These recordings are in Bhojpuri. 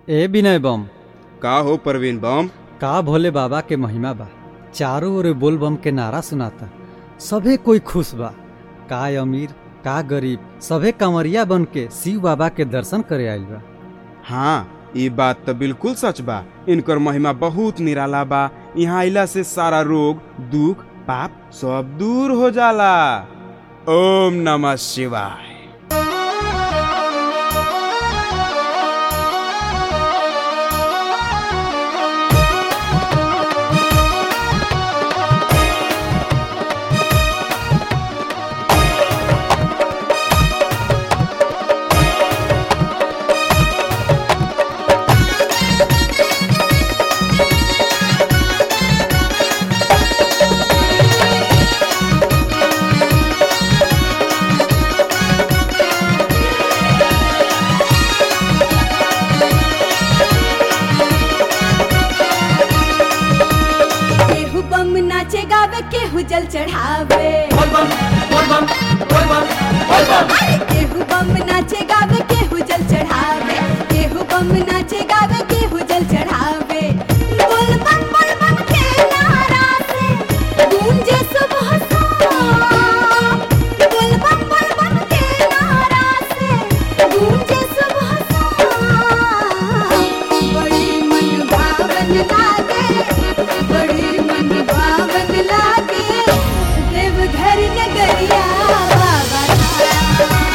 ए विनय बम का हो परवीन बम का भोले बाबा के महिमा बा चारों ओर बोल बम के नारा सुनाता सभे कोई खुश बा का अमीर का गरीब सभे कंवरिया बन के शिव बाबा के दर्शन करे आइल बा हाँ ये बात तो बिल्कुल सच बा इनकर महिमा बहुत निराला बा यहाँ आइला से सारा रोग दुख पाप सब दूर हो जाला ओम नमः शिवाय केहू बम नाचे गावे केहू जल चढ़ावे अरे केहू बम नाचे गावे केहू जल चढ़ावे केहू बम नाचे गावे केहू जल चढ़ावे बोल बम बोल बम के नारा से गूंजे सुबह शाम बोल बम बोल बम के नारा से गूंजे सुबह शाम बड़ी मन भावन लागे बड़ी मन भावन लागे देवघर नगरिया बाबा धाम।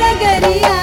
नगरिया